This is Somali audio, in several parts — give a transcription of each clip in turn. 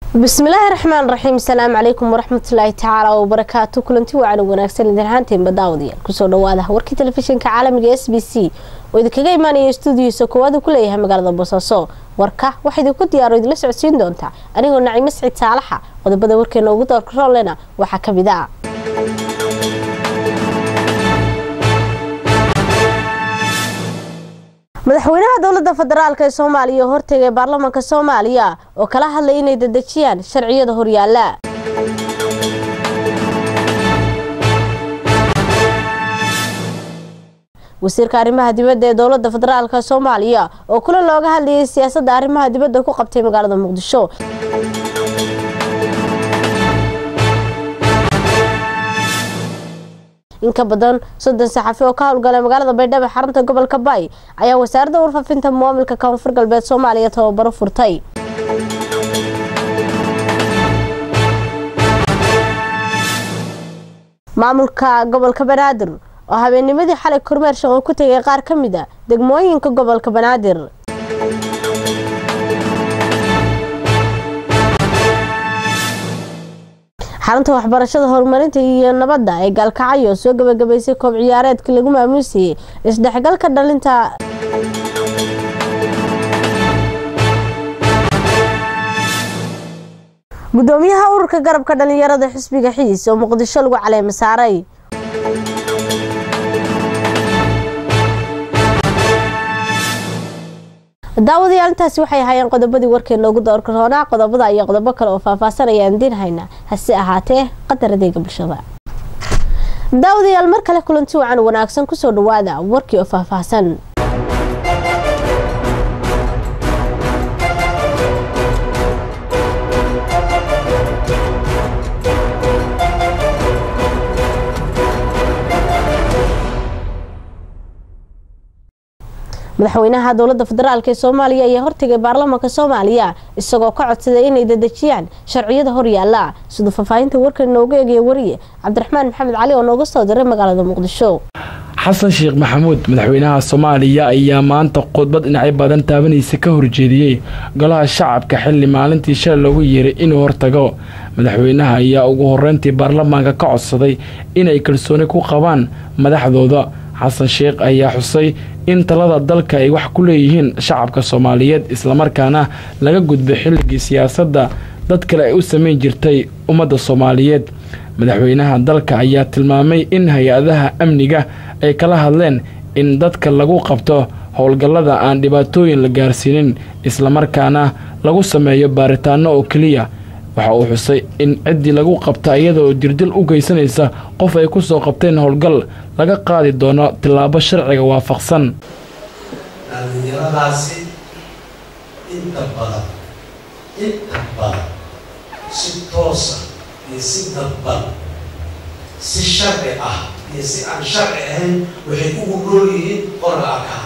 bismillaahi raxmaan raxiim asalaamu calaykum waraxmatullaahi tacaala wabarakaatu kulanti wacan wanaagsan idin ahaanteen daawadayaal kusoo dhawaada warkii telefishinka caalamiga s b c oo idinkaga imaanaya stuudiyiisa koowaad ku leeyahay magaalada boosaaso warka waxaa idinku diyaaro idinla socodsiin doontaa anigoo nacimo siciid saalaxa qodobada warkeena ugu doorkaroolena waxaa kamid a madaxweynaha dowlada federaalk ee soomaaliya oo hortegay baarlamaanka soomaaliya oo kala hadlay inay dedejiyaan sharciyada horyaala wasiirka arrimaha dibadda ee dowlada federaalk soomaaliya oo kulan looga hadlayay siyaasadda arrimaha dibadda ku qabtay magaalada muqdisho in ka badan soddon saxafi oo ka howlgalay magaalada baydhabo xarunta gobolka bay ayaa wasaaradda warfaafinta muwaamilka koonfur galbeed soomaaliya tababaro furtay maamulka gobolka banaadir oo habeennimadii xalay kormeer shaqo ku tegay qaar ka mid a degmooyinka gobolka banaadir xarunta waxbarashada horumarinta iyo nabadda ee gaalkacyo soo gabagabaysay koob ciyaareedkii lagu maamuusayay isdhexgalka dhalinta gudoomiyaha ururka garabka dhalinyarada xisbiga xiis oo muqdisho lagu caleema saaray daawadayaal intaasi waxay ahaayeen qodobadii warkeena ugu doorka roonaa qodobada iyo qodobo kale oo faahfaahsan ayaan diin haynaa hase ahaatee qadar adeega bulshada daawadayaal mar kale kulanti wacan wanaagsan kusoo dhawaada warkii oo faahfaahsan madaxweynaha dowlada federaalk ee soomaaliya ayaa hortegay baarlamaanka soomaaliya isagoo ka codsaday inay dedejiyaan sharciyada horyaala siduu faahfaahinta warkan inoogu eegaya wariye cabdiraxmaan maxamed cali oo nooga soo diray magaalada muqdisho xasan sheekh maxamuud madaxweynaha soomaaliya ayaa maanta khudbad dhinacyo badan taabanaysa ka horjeediyey golaha shacabka xilli maalintii shalay loogu yeeray inuu hortago madaxweynaha ayaa ugu horeyntii baarlamaanka ka codsaday inay kalsooni ku qabaan madaxdooda xasan sheekh ayaa xusay in talada dalka ay wax ku leeyihiin shacabka soomaaliyeed islamarkaana laga gudbay xilligii siyaasadda dad kale ay u samayn jirtay ummadda soomaaliyeed madaxweynaha dalka ayaa tilmaamay in hay-adaha amniga ay kala hadleen in dadka lagu qabto howlgallada aan dhibaatooyin la gaarsiinin islamarkaana lagu sameeyo baaritaano oo keliya waxa uu xusay in ciddii lagu qabta iyadaoo dirdil u geysanaysa qof ay ku soo qabteen howlgal laga qaadi doono tillaabo sharciga waafaqsan dhallinyaradaasi inta badan inta badan si toosa iyo si dadban si sharci ah iyo si aan sharci ahayn waxay ugu nool yihiin qorga arkaa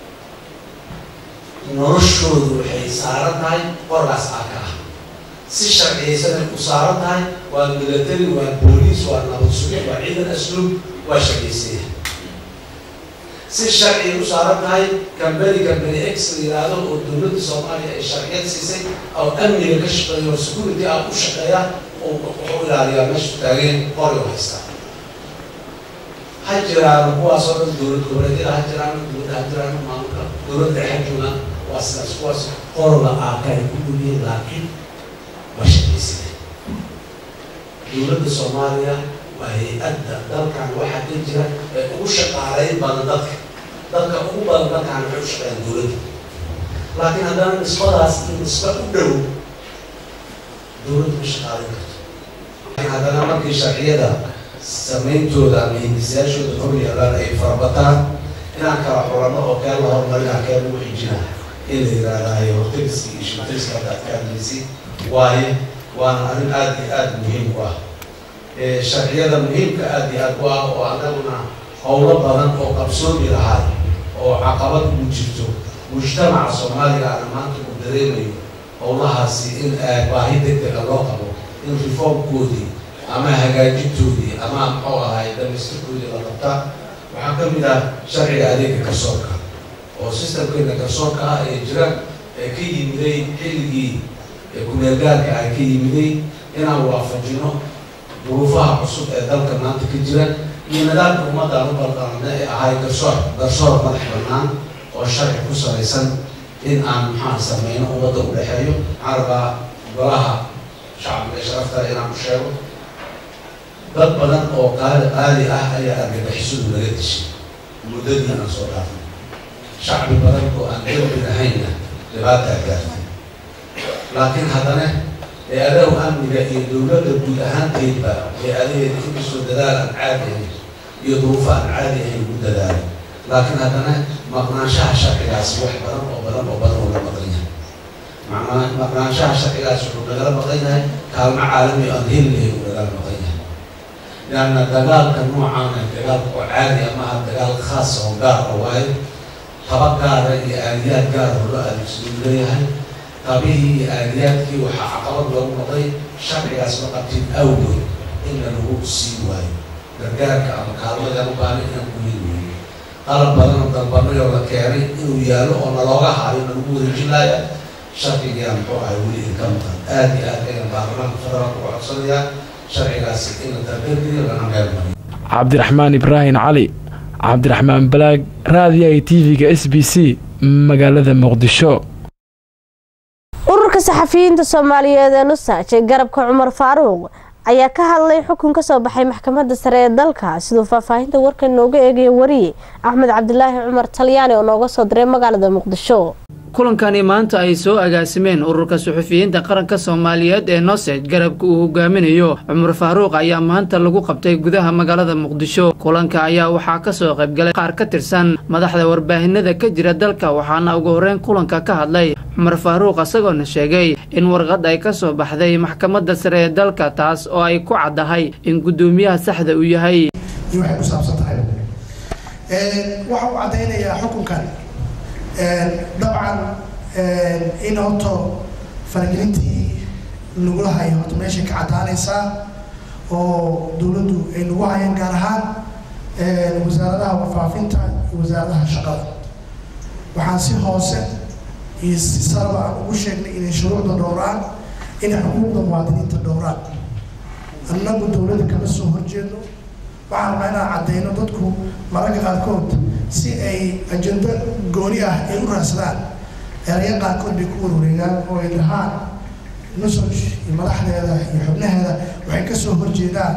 noloshoodu waxay saaran tahay qorgaas arka ah si sharciyaysanay u saaran tahay waa milatary waa booliis waa nabad suge waa ciidan asluub waa sharciysaya si sharciya u saaran tahay cambany cambany x la yiraahdo oo dowladda soomaaliya ay sharciyad siisay oo amniga ka shaqeeya oo security ah u shaqeeya oo wuxuu ilaaliyaa meeshu taageen qori u haystaa ha jiraan kuwaas oo dhan dowlad goboleedyada ha jiraan dowladda ha jiraan maamulka dowladda dhexe joogaan waa sidaas kuwaas qorga aaka ay ku dhuliyeen laakiin waa shaqaysada dowladda soomaaliya waa hay-adda dalkan waxaa ka jira ee ugu shaqaalayn badan dadka dadka ugu badan dalkan waxay u shaqeeyaan dowladda laakiin haddana nisbadaas iyo nisba u dhow dowladda ma shaqaalayn karto laakiin haddana markii sharciyada samayntooda ama hindisayaashooda hor yaalaan ay farabataan inaan kala xulano oo keen la horumarina keen lagu xijina in la yiraahdayo hortariska iyo shimtariska hadda aad ka hadlaysay waayo waana arrin aada iyo aada muhiim u ah sharciyada muhiimka aada iyo aada u ah oo annaguna howlo badan oo qabsoomi lahay oo caqabad ugu jirto mujtamaca soomaaliga ana maanta uu dareemayo howlahaasi in baahi deg dega loo qabo in reformkoodii ama hagaajintoodii ama muxuu ahay dhamaystirkoodii la qabtaa waxaa ka mid ah sharciga adeega garsoorka oo systemkeena garsoorka ah ee jira ee ka yimiday xilligii ee kumeelgaarka ay ka yimiday inaan waafajino duruufaha cusub ee dalka maanta ka jira iyo nidaamka ummaddaan u balqaamna ee ahay garsoor garsoor madax bannaan oo sharci ku salaysan in aan maxaan sameyno ummadda u dhexeeyo maxaan rabaa golaha shacbiga ee sharafta inaan ku sheego dad badan oo qaali qaali ah ayaa argagixisadu laga dishay muddadii aan soo dhaafay shacbi badan oo aan dembi lahaynna dhibaataa gaartay laakiin haddana hay-adahu amniga iyo dowladda guud ahaanteedba hay-adaheeda inkastoo dadaal aan caadi ahayn iyo duruufo aan caadi ahayn ugu dadaalay laakiin haddana maqnaanshaha sharcigaasi wax badan oo badan oo badan uu la maqan yahay macnaa maqnaanshaha sharcigaasi wuxuu nagala maqan yahay kaalmo caalami aan heli lahayn uu nagala maqan yahay leanna dagaalka noocaana dagaalka oo caadi amaha dagaal khaas oo gaar ah waayo taba gaara iyo aaliyaad gaara oo loo adeegsaduu leeyahay tabihii iyo aaliyaadkii waxaa caqabad loogu noqday sharcigaas ma qabtin awgood in lanagu sii waayo gargaarka ama kaalmadaan u baana inaan ku heli weyno qalab badan oo dalbanayoo la keenay inuu yaallo oo nalooga haayo nalagu wareejinaya sharcigaa muxuu ahay weli idinka maqan aada iyo aad ayaan baarlamaanka federaalka uga codsanayaa sharcigaasi in la taageergeliyo lana meel mariyo cabdiraxmaan ibraahim cali cabdiraxmaan balaag raadiyaha tv-ga s b c magaalada muqdisho ururka saxafiyiinta soomaaliyeed ee nusaaj ee garabka cumar faaruuq ayaa ka hadlay xukun ka soo baxay maxkamadda sare ee dalka siduu faahfaahinta warkan nooga eegaya wariye axmed cabdilaahi cumar talyaani oo nooga soo diray magaalada muqdisho kulankani maanta ay soo agaasimeen ururka suxufiyiinta qaranka soomaaliyeed ee nosej garabka uu hogaaminayo cumar faaruuq ayaa maanta lagu qabtay gudaha magaalada muqdisho kulanka ayaa waxaa kasoo qaybgalay qaar ka tirsan madaxda warbaahinada ka jira dalka waxaana ugu horeyn kulanka ka hadlay cumar faaruuq isagoona sheegay in warqad ay ka soo baxday maxkamadda sare ee dalka taas oo ay ku caddahay in guddoomiyaha saxda uu yahay waxay ku saabsan tahay waxa uu caddaynayaa xukunkan dabcan in horto faragelintii lagula hayo horta meeshay ka caddaanaysaa oo dowladdu ay nagu hayeen gaar ahaan wasaaradaha warfaafinta iyo wasaaradaha shaqada waxaan si hoose iyo si saraba aan ugu sheegnay inay shuruucda dhowraan inay xuquuqda muwaadiniinta dhowraan annagu dowladda kama soo horjeedno waxaan rabnaa inaan caddayno dadku mararka qaarkood si ay ajendo gooni ah ay u raadsadaan eraya qaarkood bay ku warwareegaan oo ay dhahaan nusoj iyo madaxdeeda iyo xubnaheeda waxay kasoo horjeedaan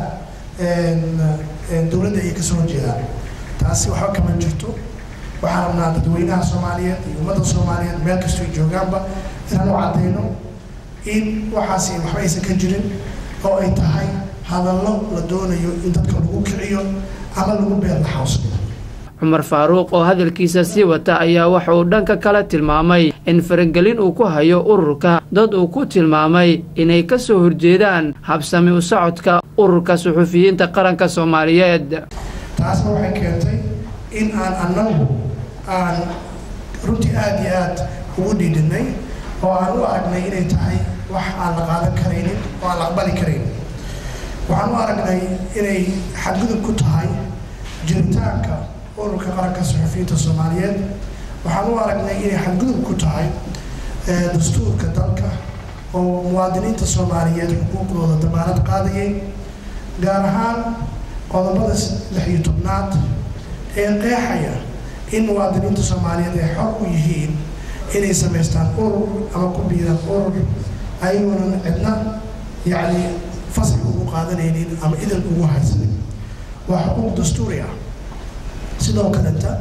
dowladda ayay kasoo horjeedaan taasi waxba kama jirto waxaan rabnaa dadweynaha soomaaliyeed iyo ummadda soomaaliyeed meel kastoo ay joogaanba inaan u caddayno in waxaasi waxba aysan ka jirin oo ay tahay hadallo la doonayo in dadka lagu kiciyo ama lagu beer laxawsado cumar faaruuq oo hadalkiisa sii wata ayaa waxa uu dhanka kale tilmaamay in faragelin uu ku hayo ururka dad uu ku tilmaamay inay ka soo horjeedaan habsami u socodka ururka suxufiyiinta qaranka soomaaliyeed taasna waxay keentay in aan annagu aan runtii aada iyo aad ugu dhiidhinay oo aan u aragnay inay tahay wax aan la qaadan karaynin oo aan la aqbali karaynin waxaan u aragnay inay xadgudub ku tahay jiritaanka ururka qaranka suxufiyiinta soomaaliyeed waxaan u aragnay inay xadgudub ku tahay dastuurka dalka oo muwaadiniinta soomaaliyeed xuquuqdooda damaanad qaadayay gaar ahaan qodobada lix iyo tobnaad ee qeexaya in muwaadiniinta soomaaliyeed ay xor u yihiin inay samaystaan urur ama ku biiraan urur ayagoonan cidna yacni fasax ugu qaadanaynin ama idan ugu haysanin waa xuquuq dastuuri ah sidoo kaleta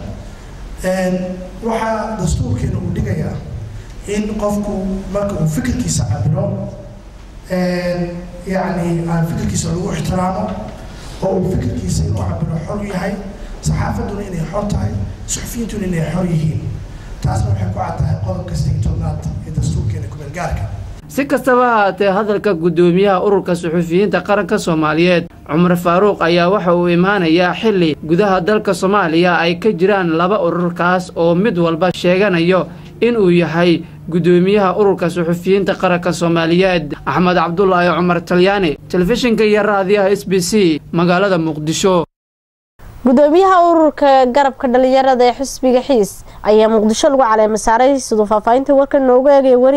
waxaa dastuurkeena uu dhigayaa in qofku marka uu fikirkiisa cabiro yacni aan fikirkiisa lagu ixtiraamo oo uu fikirkiisa inuu cabiro xor yahay saxaafadduna inay xor tahay suxufiyiintuna inay xor yihiin taasna waxay ku cad tahay qodobka saddex tobnaad ee dastuurkeena kumeelgaarka si kastaba ahaatee hadalka guddoomiyaha ururka suxufiyiinta qaranka soomaaliyeed cumar faaruuq ayaa waxa uu imaanayaa xilli gudaha dalka soomaaliya ay ka jiraan laba ururkaas oo mid walba sheeganayo inuu yahay guddoomiyaha ururka suxufiyiinta qaranka soomaaliyeed axmed cabdulaahi cumar talyaani telefishinka iyo raadiyaha s b c magaalada muqdisho gudoomiyaha ururka garabka dhalinyarada ee xisbiga xiis ayaa muqdisho lagu caleema saaray siduu faahfaahinta warka noogu eegaya wariye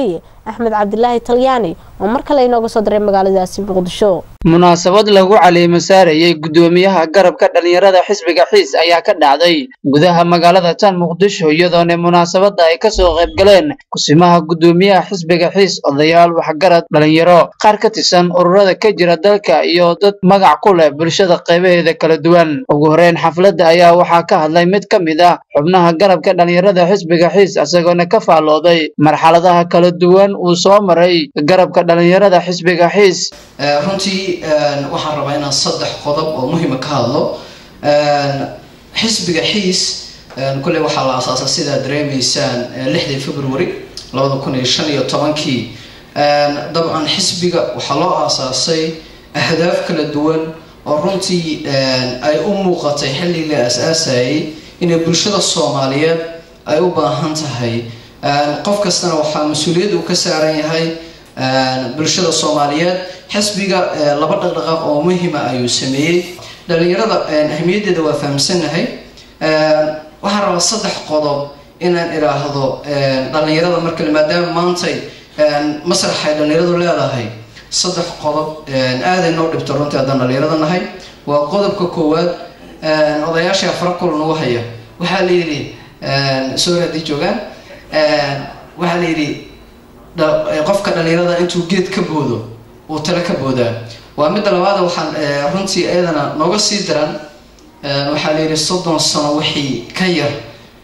axmed cabdilaahi talyaani oo mar kale inooga soo diray magaaladaasi muqdisho munaasabad lagu caleemo saarayay guddoomiyaha garabka dhalinyarada xisbiga xiis ayaa ka dhacday gudaha magaalada tan muqdisho iyadoona munaasabada ay kasoo qayb galeen kusimaha guddoomiyaha xisbiga xiis odayaal waxgarad dhalinyaro qaar ka tirsan ururada ka jira dalka iyo dad magac ku leh bulshada qaybaheeda kala duwan ugu horeyn xafladda ayaa waxaa ka hadlay mid ka mid ah xubnaha garabka dhalinyarada xisbiga xiis isagoona ka faallooday marxaladaha kala duwan uu soo maray garabka dhalinyarada xisbiga xiis runtii waxaan rabaa inaan saddex qodob oo muhiima ka hadlo xisbiga xiis kulley waxaa la aasaasay sidaa dareemaysaan lixdii february labada kun iyo shan iyo tobankii dabcan xisbiga waxaa loo aasaasay ahdaaf kala duwan oo runtii ay u muuqatay xilligii la aas-aasayay inay bulshada soomaaliyeed ay u baahan tahay qof kastana waxaa mas-uuliyad uu ka saaran yahay bulshada soomaaliyeed xisbiga laba dhaqdhaqaaq oo muhima ayuu sameeyey dhalinyarada ahmiyaddeeda waa fahamsanahay waxaan rabaa saddex qodob inaan idhaahdo dhalinyarada markale maadaama maantay masraxay dhalinyaradu leedahay saddex qodob aaday noo dhibto runtii haddaan dhalinyarada nahay waa qodobka koowaad odayaasha afra kulan ugu haya waxaa la yidhi soor haddii joogaan waxaa la yidhi qofka dhalinyarada intuu geed ka boodo uu tale ka boodaa waa midda labaada waxaan runtii iyadana nooga sii daran waxaa la yidhi soddon sano wixii ka yar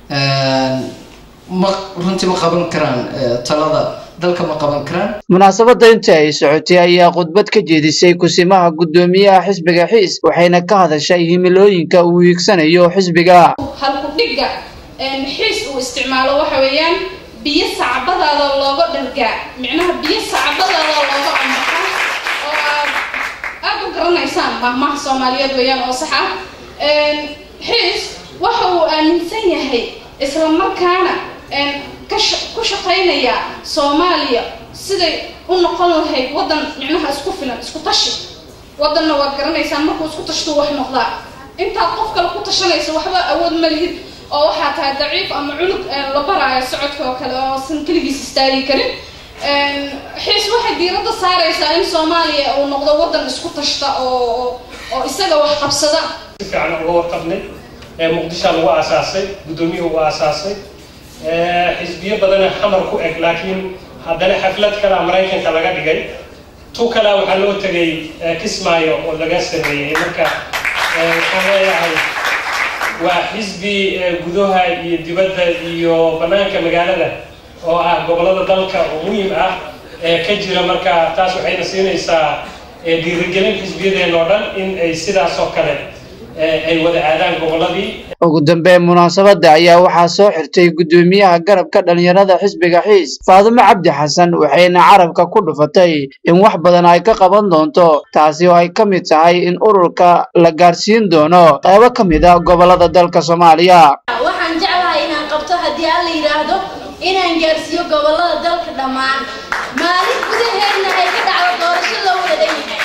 ma runtii ma qaban karaan talada dalka ma qaban karaan munaasabadda intii ay socotay ayaa khudbad ka jeedisay kusimaha guddoomiyaha xisbiga xiis waxayna ka hadashay himilooyinka uu hiigsanayo xisbiga halku dhigga xiis uu isticmaalo waxa weeyaan biyo sacbadaada looga dhargaa micnaha biyo sacbadaada looga ambaxa oo aad aada u garanaysaan mahmaha soomaaliyeed weeyaan oo sax ah xiis waxa uu aaminsan yahay isla markaana ku shaqaynaya soomaaliya siday u noqon lahayd waddan micnaha isku filan isku tashi waddanna waad garanaysaan markuu isku tashtuu wax noqdaa intaad qof kale ku tashanaysa waxba awood ma lihid oo waxaa tahay daciif ama cunug la baraayo socodka oo kale oo san keligiis istaagi karin xiis waxay diiradda saaraysaa in soomaaliya uu noqdo waddan isku tashta oo oo isaga wax qabsada si fiican uga warqabnay muqdishaa lagu aasaasay guddoomiyuhu ugu aasaasay xisbiyo badana xamar ku eg laakiin haddana xaflad kalea maraykanka laga dhigay tu kalea waxaa loo tegay kismaayo oo laga sameeyey marka waxaan leeyahay waa xisbi gudaha iyo dibadda iyo bannaanka magaalada oo ah gobollada dalka oo muhiim ah ee ka jira marka taas waxayna siinaysaa dhiirigelin xisbiyadeen oo dhan in ay sidaas oo kale ay wada aadaan gobolladii ugu dambeyn munaasabadda ayaa waxaa soo xirtay guddoomiyaha garabka dhalinyarada xisbiga xiis faadumo cabdi xasan waxayna carabka ku dhufatay in wax badan ay ka qaban doonto taasi oo ay ka mid tahay in ururka la gaarsiin doono qaybo ka mid a gobollada dalka soomaaliya waxaan jeclahay inaan qabto haddii aan la yidhaahdo inaan gaarsiiyo gobollada dalka dhammaan maalin gudaheedna ay ka dhacdo doorasho loo wada dhan yahay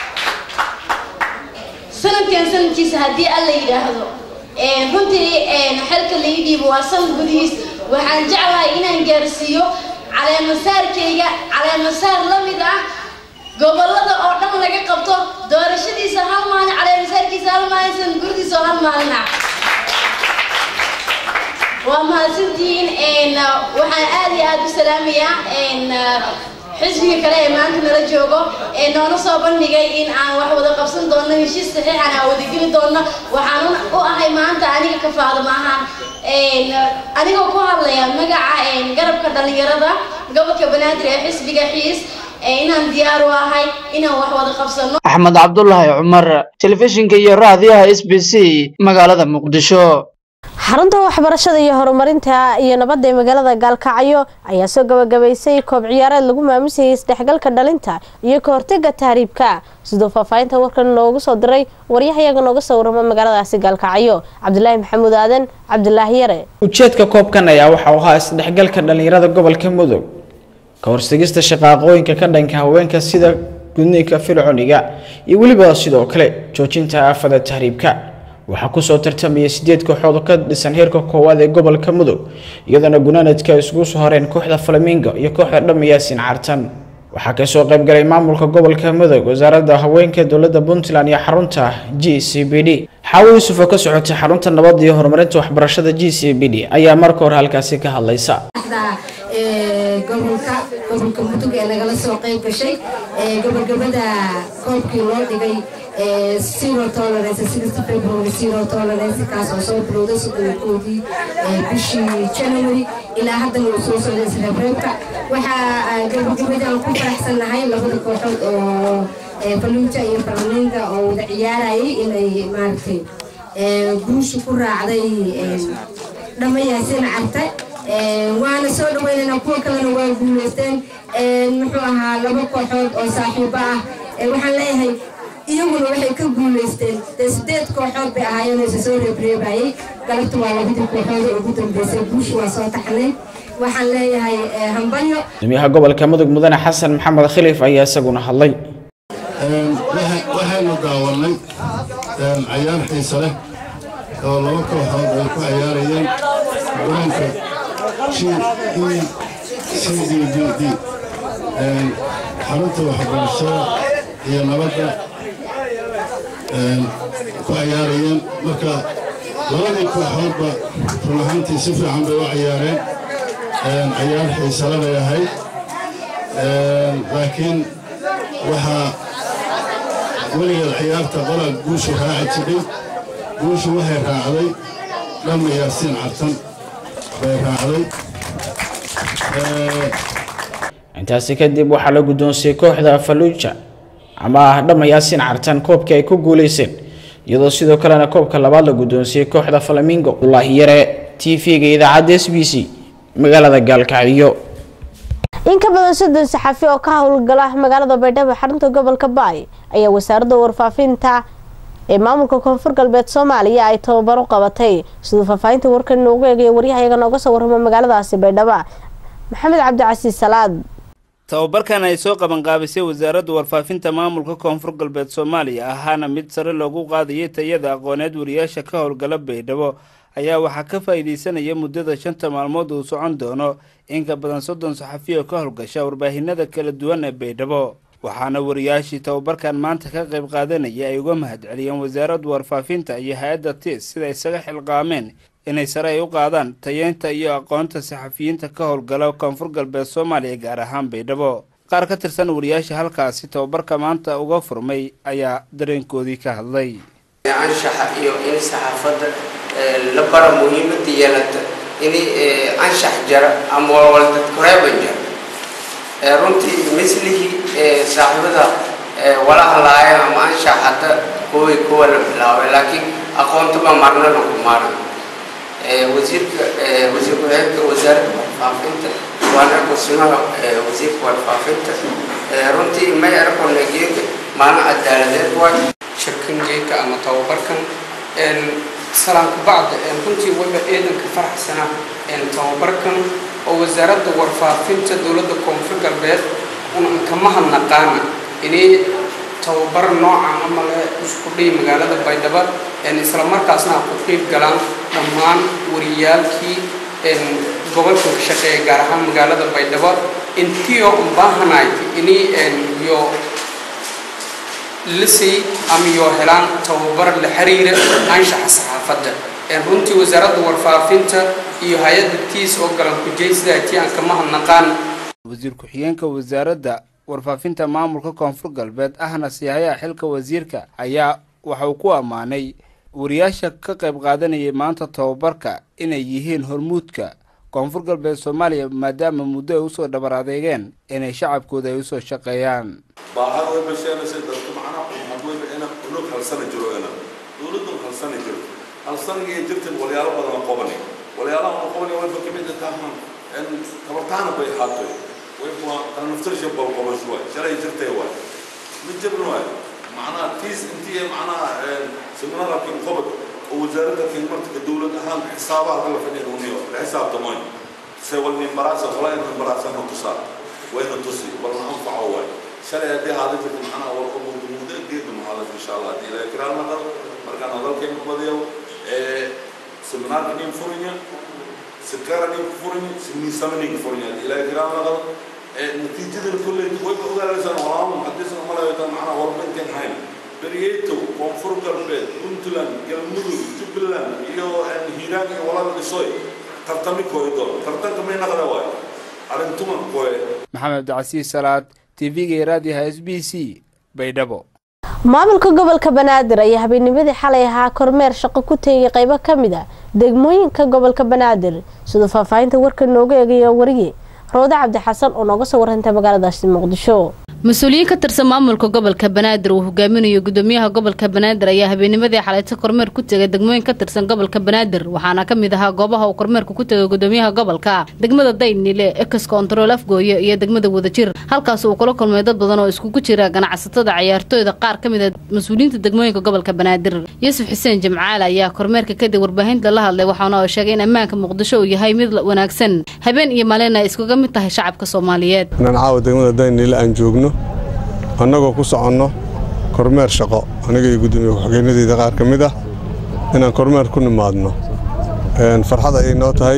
sanadkan sanadkiisa haddii alla yidhaahdo runtii xelka laii dhiibo waa sanad gudihiis waxaan jeclahay inaan gaarsiiyo caleemasaarkayga caleemasaar la mid ah gobollada oo dhan laga qabto doorashadiisa hal maalin caleemasaarkiisa hal maalin sanad guridiisa oo hal maalin ah waa mahadsantihiin waxaan aad iyo aada u salaamayaa xisbiga kale ee maanta nala joogo ee noona soo bandhigay in aan wax wada qabsan doono heshiis saxiixan aan wadageli doono waxaan u ahay maanta aniga ka faadama ahaan anigoo ku hadlaya magaca garabka dhalinyarada gobolka banaadir ee xisbiga xiis inaan diyaar u ahay inaan wax wada qabsano axmed cabdulaahi cumar telefishinka iyo raadiyaha s b c magaalada muqdisho xarunta waxbarashada iyo horumarinta iyo nabadda ee magaalada gaalkacyo ayaa soo gabagabaysay koob ciyaareed lagu maamusayay isdhexgalka dhalinta iyo ka hortega tahriibka siduu faahfaahinta warkan noogu soo diray waryahayaga nooga soo warama magaaladaasi gaalkacyo cabdulaahi maxamuud aadan cabdulaahi yare ujeedka koobkan ayaa waxa uu ahaa isdhexgalka dhalinyarada gobolka mudug ka horsigista shaqaaqooyinka ka dhanka haweenka sida gudniinka firconiga iyo weliba sidoo kale joojinta aafada tahriibka waxaa kusoo tartamaya sideed kooxood oo ka dhisan heerka koowaad ee gobolka mudug iyadoona gunaanadka ay isugu soo horeen kooxda flamingo iyo kooxda dhama yaasin cartan waxaa kasoo qaybgalay maamulka gobolka mudug wasaaradda haweenka dowladda puntland iyo xarunta g c b d xaawo yuusuf oo ka socotay xarunta nabadda iyo horumarinta waxbarashada g c b d ayaa marka hore halkaasi ka hadlaysa gobolka gobolka mudug ee nagala soo qayb gashay gabagabada koobkii loo dhigay zero tolerance sixty february zero tolerance kaas oo soo bilowday soddonkoodii bishii january ilaa haddana uu soo socday isreebreebka waxaa gabagabada aan ku faraxsannahay labada kooxood oo faluuja iyo falaminga oo wada ciyaarayay inay maaragtay guusha ku raacday dhammayaasin carte waana soo dhaweynaynaa kuwa kalena waa guuleysteen muxuu ahaa laba kooxood oo saaxiibo ah waxaan leeyahay iyaguna waxay ka guuleysteen dee sideed kooxood bay ahaayeen oo isa soo reebreebayay galabta waa labadii kooxood oo ugu dambeysay guusha waa soo taxnay waxaan leeyahay hambalyo gudoomiyaha gobolka mudug mudane xasan maxamed khilif ayaa isaguna hadlay waxaynu daawanay cayaar xiise leh oo laba kooxood ay ku cayaarayeen garoonka g e c d d d xarunta waxbarashada iyo nabadda ku cayaarayeen marka labadii kooxoodba run ahaantii si fiican bay u cayaareen cayaar xiisale bay ahayd laakiin waxaa weligeed ciyaarta qolaa guushu raaci jidhay guushu waxay raacday dhamma yaasiin cartan bay raacday intaasi kadib waxaa la guddoonsiiyey kooxda faluuja ama dhama yaasiin cartan koobkii ay ku guuleyseen iyadoo sidoo kalena koobka labaad la guddoonsiiyey kooxda flamingo wallaahi yare t v-ga idaacadda s b c magaalada gaalkacyo in ka badan soddon saxafi oo ka howlgala magaalada baydhabo xarunta gobolka baay ayaa wasaaradda warfaafinta ee maamulka koonfur galbeed soomaaliya ay tababaro qabatay siduu faahfaahinta warkan noogu eegaya waryahayaga nooga soo warramo magaaladaasi baydhabo maxamed cabdicasiis salaad tababarkan ay soo qabanqaabisay wasaaradda warfaafinta maamulka koonfur galbeed soomaaliya ahaana mid sare loogu qaadayay tayada aqooneed wariyaasha ka howlgala baydhabo ayaa waxaa ka faa'iidaysanaya muddada shanta maalmood uu socon doono in ka badan soddon saxafi oo ka howlgasha warbaahinada kala duwan ee baydhabo waxaana wariyaashii tababarkan maanta ka qayb qaadanaya ay uga mahadceliyeen wasaaradda warfaafinta iyo hay-adda tis sida isaga xilqaameen inay sare ay u qaadaan tayeynta iyo aqoonta saxafiyiinta ka howlgala koonfur galbeed soomaaliya gaar ahaan baydhabo qaar ka tirsan wariyaasha halkaasi tababarka maanta uga furmay ayaa dareenkoodii ka hadlay anshaxa iyo in saxaafadda la bara muhiimada yeelata in anshax jara ama walwaldadkoreeban jara runtii mislihii saaxiibada wala hadlaaya ama anshax hadda kuwii kuwa la bilaabay laakiin aqoontaba marna lagu maaran wasiirka wasiir ku-xigeenka wasaaradda warfaafinta waana kusimaha wasiirka warfaafinta runtii may arkona geeka maalin cadaaladeed waay shirkan geeka ama tababarkan salaanku bacda runtii waba eedanka faraxsana tababarkan oo wasaaradda warfaafinta dowladda koonfur galbeed unan kama hadnaqaana inay tababar noocan ama le isku dhihi magaalada baydhabo isla markaasna ha ku qiib galaan dhammaan wariyaalkii gobolka ka shaqeeya gaar ahaan magaalada baydhabo intiyo unbaahanayd inay iyo lisay ama iyo helaan tababar la xiriira anshaxa saxaafadda runtii wasaaradda warfaafinta iyo hay-adda tiis oo galan kujaysidatii aan kama hadnaqaan wasiir ku-xigeenka wasaaradda warfaafinta maamulka koonfur galbeed ahna siyahayaha xilka wasiirka ayaa waxa uu ku ammaanay wariyaasha ka qayb qaadanayay maanta tababarka inay yihiin hormuudka koonfur galbeed soomaaliya maadaama muddo ay usoo dhabar adeegeen inay shacabkooda ay usoo shaqeeyaan baahada way basheenaysa dadka macnaha ummadweyba ina unug halsana jiro ina dowladun halsana jiro halsanigii jirtan walyaalo badan qobani walyaalaha aan qobani wayba kamid tahan tabartaana bay haatay wayba tan naftarsha bal qobasho waay shalay jirtay waay mid jabna waay macnaha tiis intii macnaha seminaarka kin qobad oo wasaaradda kin marka dowlad ahaan xisaabaha kala fadhiya uniyo la xisaabtamoyn se wal min barasa wala in barasa ma tusaa wayna tusi wala anfaco waay shalay haddii haada jirta macnaha wal qobad muddo geedna ma maalinta insha allah haddii ilaahay kiraal naqal markaan hadalkaynu badiyo seminaarka nin furinya sikara nin furinya simiisama nin furinya haddii ilaahay kiraal naqal natiijadan kolley way ogaanaysaan walaalo muxadisan umalayotaan macnaha warbinteen hayn beriyeytow koonfur galbeed puntland galmudug jubbaland iyo hiiraan iyo walaal dhisoy tartami kooy doon tartanka may naqda waayo arrintuma kooye maxamed cabdicasiis salaad tv-ga raadiyaha s b c baydhabo maamulka gobolka banaadir ayaa habeennimadii xalay ahaa kormeer shaqo ku teegay qaybo ka mid a degmooyinka gobolka banaadir siduu faahfaahinta warka nooga eegaya wariye roode cabdi xasan oo nooga soo warantay magaaladaasi muqdisho mas-uuliyiin ka tirsan maamulka gobolka banaadir uu hogaaminayo gudoomiyaha gobolka banaadir ayaa habeennimadii xalayto kormeer ku tegay degmooyin ka tirsan gobolka banaadir waxaana ka mid ahaa goobaha uu kormeerka ku tegay gudoomiyaha gobolka degmada daynile ex control afgooye iyo degmada wadajir halkaas uu kula kulmay dad badan oo iskugu jira ganacsatada cayaartooyda qaar ka mid a mas-uuliyiinta degmooyinka gobolka banaadir yuusuf xuseen jimcaale ayaa kormeerka kadib warbaahinta la hadlay waxaana oo sheegay in ammaanka muqdisho uu yahay mid wanaagsan habeen iyo maalin ay iskuga mid tahay shacabka soomaaliyeed inaan caawa degmada daynile aan joogno annagoo ku soconno kormeer shaqo aniga iyo gudoomiye ku-xigeenadeyda qaar ka mid ah inaan kormeer ku nimaadno farxad ayay noo tahay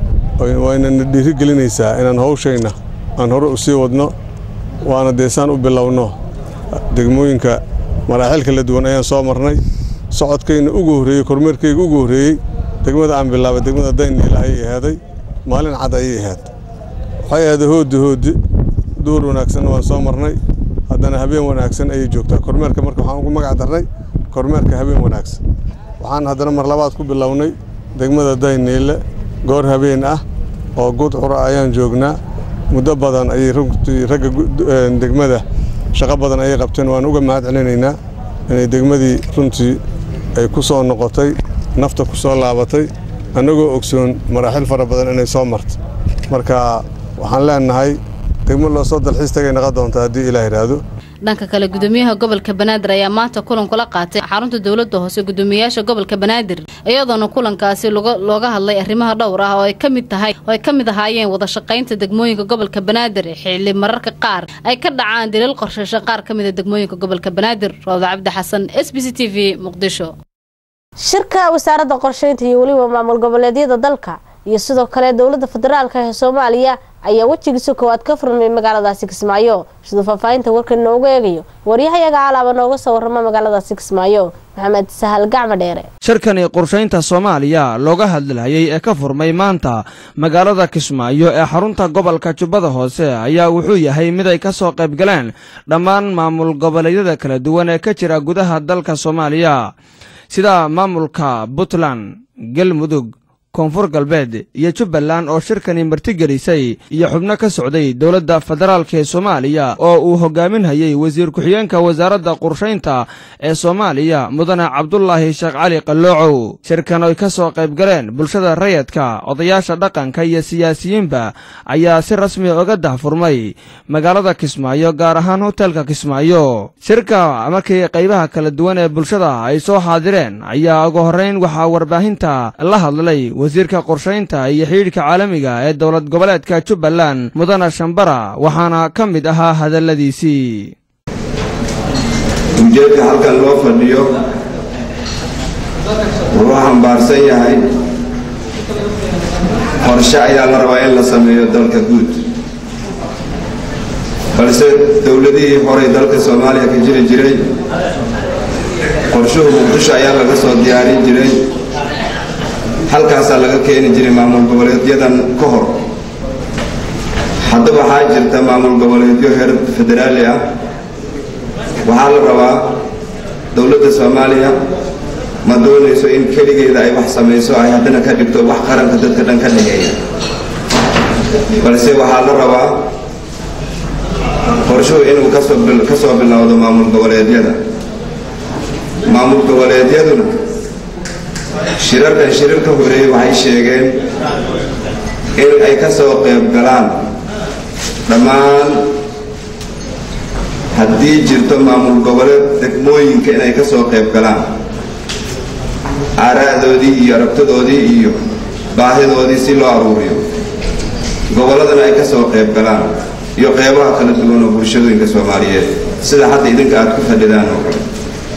waynana dhiiri gelinaysaa inaan hawshayna aan hore u sii wadno waana deesaan u bilowno degmooyinka maraaxil kala duwan ayaan soo marnay socodkayna ugu horreeyey kormeerkayga ugu horreeyey degmada aan bilaabay degmada dayniila ayay ahaaday maalin cad ayay ahayd waxay ahaaday hooddi hooddi duur wanaagsanna waan soo marnay haddana habeen wanaagsan ayay joogtaa kormeerka marka waxaan ugu magac darnay kormeerka habeen wanaagsan waxaan haddana mar labaad ku bilownay degmada dayniile goor habeen ah oo gudcura ayaan joognaa muddo badan ayay runtii ragga degmada shaqo badan ayay qabteen waan uga mahad celinaynaa inay degmadii runtii ay ku soo noqotay nafta ku soo laabatay annagoo ogsoon maraaxil fara badan inay soo marto marka waxaan leenahay degmo loo soo dalxiis tagay naqon doonta haddii ilaah yidhaahdo dhanka kale gudoomiyaha gobolka banaadir ayaa maanta kulan kula qaatay xarunta dowladda hoose gudoomiyayaasha gobolka banaadir iyadoona kulankaasi looga hadlay arrimaha dhowr ah oo ay ka mid tahay oo ay ka mid ahaayeen wada shaqaynta degmooyinka gobolka banaadir xilli mararka qaar ay ka dhacaan daliil qorshaysho qaar ka mid a degmooyinka gobolka banaadir rooda cabdi xasan s b c t v muqdisho shirka wasaaradda qorsheynta iyo weliba maamul goboleedyada dalka iyo sidoo kale dowladda federaalka ee soomaaliya ayaa wejigiisa koowaad ka furmay magaaladaasi kismaayo siduu faahfaahinta warka nooga eegayo waryahayaga alaaba nooga soo warrama magaaladaasi kismaayo maxamed sahal gacmo dheere shirkani qorshaynta soomaaliya looga hadlayay ee ka furmay maanta magaalada kismaayo ee xarunta gobolka jubbada hoose ayaa wuxuu yahay mid ay ka soo qayb galeen dhammaan maamul goboleedyada kala duwan ee ka jira gudaha dalka soomaaliya sida maamulka puntland galmudug koonfur galbeed iyo jubbaland oo shirkani martigelisay iyo xubno ka socday dowladda federaalk ee soomaaliya oo uu hogaaminhayey wasiir ku-xigeenka wasaaradda qorshaynta ee soomaaliya mudane cabdulaahi sheekh cali qalloocow shirkan oy ka soo qayb galeen bulshada rayadka odayaasha dhaqanka iyo siyaasiyiinba ayaa si rasmi oga dahfurmay magaalada kismaayo gaar ahaan hotelka kismaayo shirka markii qaybaha kala duwan ee bulshada ay soo xaadireen ayaa ugu horrayn waxaa warbaahinta la hadlay wasiirka qorshaynta iyo xidhiidhka caalamiga ee dowlad goboleedka jubbaland mudane shambara waxaana ka mid ahaa hadalladiisii ujeedka halkan loo fadhiyo wuxuu xambaarsan yahay qorshe ayaa la rabaa in la sameeyo dalka guud balse dowladihii horey dalka soomaaliya ka jiri jiray qorshuhu muqdisho ayaa laga soo diyaarin jiray halkaasaa laga keeni jiray maamul goboleedyadan ka hor hadda waxaa jirta maamul goboleedyo heer federaali ah waxaa la rabaa dowladda soomaaliya ma doonayso in keligeeda ay wax samayso ay haddana ka dhigto wax qaranka dadka dhan ka dhageeya balse waxaa la rabaa qorshuhu inuu kasoo ka soo bilowdo maamul goboleedyada maamul goboleedyaduna shirarkan shirar ka horeeyey waxay sheegeen in ay ka soo qayb galaan dhammaan haddii jirto maamul goboleed degmooyinka inay ka soo qayb galaan aaraa'doodii iyo aragtadoodii iyo baahidoodii si loo aruuriyo gobolladana ay ka soo qayb galaan iyo qeybaha kala duwan oo bulshadooyinka soomaaliyeed sida hadda idinka aad ku fadhidaan oo kale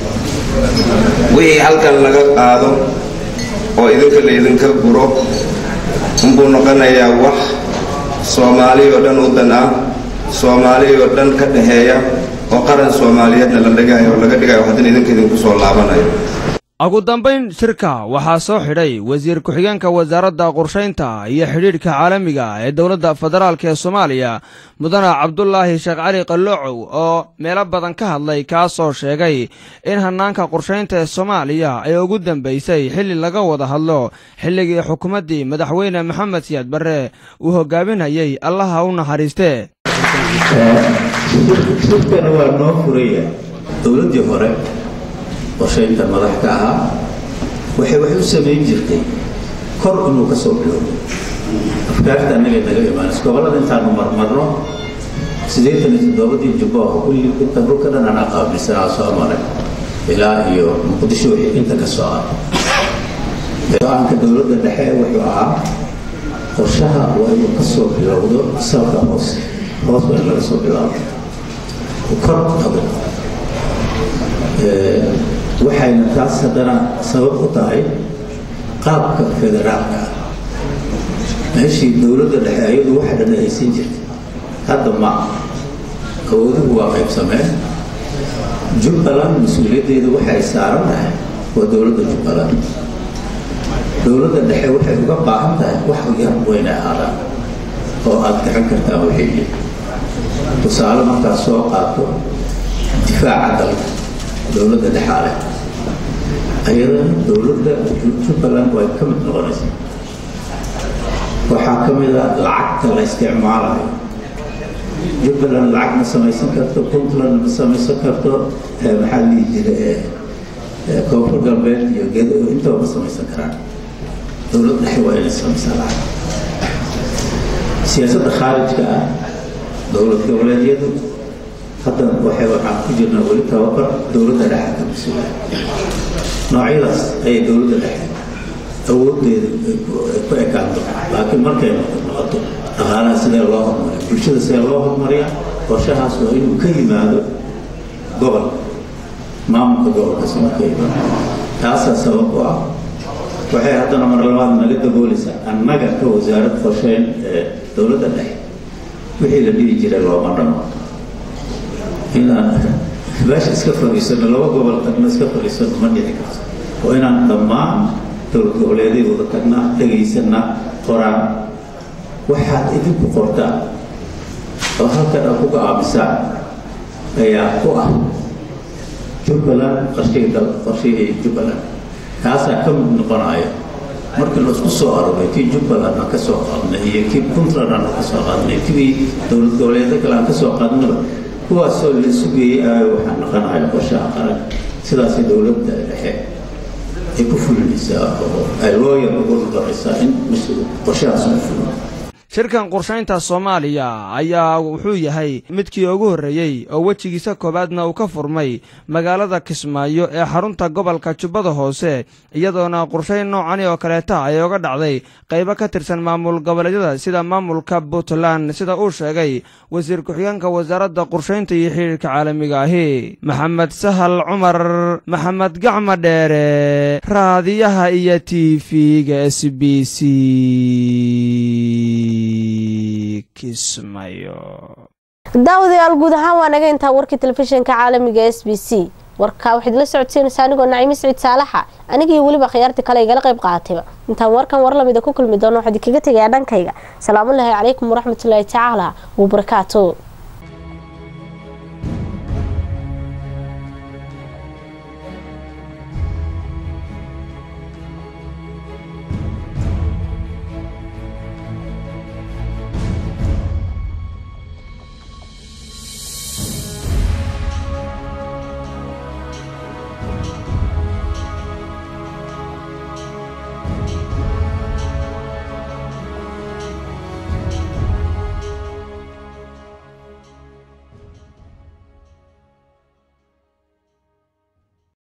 wixii halkan laga qaado oo idinka la idinka guro unbuu noqonayaa wax soomaali oo dhan u dan ah soomaali oo dhan ka dhexeeya oo qaran soomaaliyeedna la dhigayo oo laga dhigayo haddana idinka idinku soo laabanayo ugu dambayn shirka waxaa soo xidhay wasiir ku-xigeenka wasaaradda qorshaynta iyo xidhiidhka caalamiga ee dowladda federaalk ee soomaaliya mudane cabdulaahi sheekh cali qalloocow oo meelo badan ka hadlay kaasoo sheegay in hannaanka qorshaynta ee soomaaliya ay ugu dambaysay xilli laga wada hadlo xilligii xukuumaddii madaxweyne maxamed siyaad barre uu hogaaminayay allaha u naxariistee shirkana waa noo furaya dowladdii hore qorshaynta madax ka ahaa waxay wax u samayn jirtay kor inuu ka soo bilowdo afkaarta annaga naga imaanaysa gobollada intaanu marmarno siddeetan iyo toddobadii jubbo kulli inta dhulka dhan anaa qaabilsanaa soo maray ilaa iyo muqdisho wixii inta ka soo ah go-aanka dowladda dhexe wuxuu ahaa qorshaha waa inuu ka soo bilowdo salka hoose hoos waa in laga soo bilaabo kor adag waxayna taas haddana sabab u tahay qaabka federaalka meeshii dowladda dhexe ayadu waxa dhan haysan jirtay hadda ma awooduhu waa qaybsameen jubbaland mas-uuliyaddeeda waxay saaran tahay waa dowladda jubbaland dowladda dhexe waxay uga baahan tahay wax yar weyna ahaadaan oo aad gacan kartaan wixii tusaale markaad soo qaato difaaca dalka dowladda dhexaale ayadana dowladda jubbaland way ka mid noqonaysaa waxaa ka mid a lacagta la isticmaalayo jubbaland lacag ma samaysan karto puntland ma samaysan karto maxaa lihi jira koonfur galbeed iyo gedo intaba ma samaysan karaan dowlad dhexe waa inay samaysaa lacag siyaasadda khaarijka ah dowlad goboleedyadu hadda waxay waxaan ku jirnaa weli tababar dowladda dhexe ka mas-uula noocyadaas ayay dowladda dhexe awooddeeda ku ekaan doonta laakiin markay noqoto dhaqaalaha sidee loo hormariya bulshada sidee loo hormariya qorshahaas waa inuu ka yimaado gobolka maamulka gobolkaas inuu ka yimaado taasaa sabab u ah waxay haddana mar labaad naga daboolaysaa annaga ka wasaarad qorsheyn ee dowladda dhexe wixii la dhihi jiray looma dhamo inaan meesha iska fadhiisano laba gobol tagna iska fadhiisano ma dhici karto oo inaan dhammaan dowlad goboleeday wada tagnaa dhegaysanaa qoraan waxaad idinku qortaan oo halkan aad ku go'aamisaan ayaa ku ah jubbaland qorshihii dal qorshihii jubbaland kaasaa ka mid noqonaya markii la isku soo aroray kii jubbaland aan ka soo qaadnay iyo kii puntland aan ka soo qaadnay kii dowlad goboleedyo kale aan ka soo qaadnaba kuwaasoo la sugayay aayo waxaa noqonaya qorshaha qaran sidaasay dowladda dhexe ay ku fulinaysaa oo ay looyar ugu noqonaysaa in qorshahaas u fulin shirkan qorshaynta soomaaliya ayaa wuxuu yahay midkii ugu horreeyey oo wejigiisa koowaadna uu ka furmay magaalada kismaayo ee xarunta gobolka jubbada hoose iyadoona qorshayn noocani oo kaleeta ay oga dhacday qaybo ka tirsan maamul goboleedyada sida maamulka puntland sida uu sheegay wasiir ku-xigeenka wasaaradda qorshaynta iyo xidhiirka caalamiga ahi maxamed sahal cumar maxamed gacma dheere raadiyaha iyo t v-ga s b c daawadayaal guud ahaan waa naga intaa warkii telefishinka caalamiga s b c warkaa waxaad la socodsiinaysaa anigoo naciime siciid saalaxa anigii weliba khiyaartii kale igala qayb qaatayba intaan warkan war lamida ku kulmi doono waxaad kaga tegayaa dhankayga salaamullaahi calaykum waraxmatullaahi tacaala wabarakaatu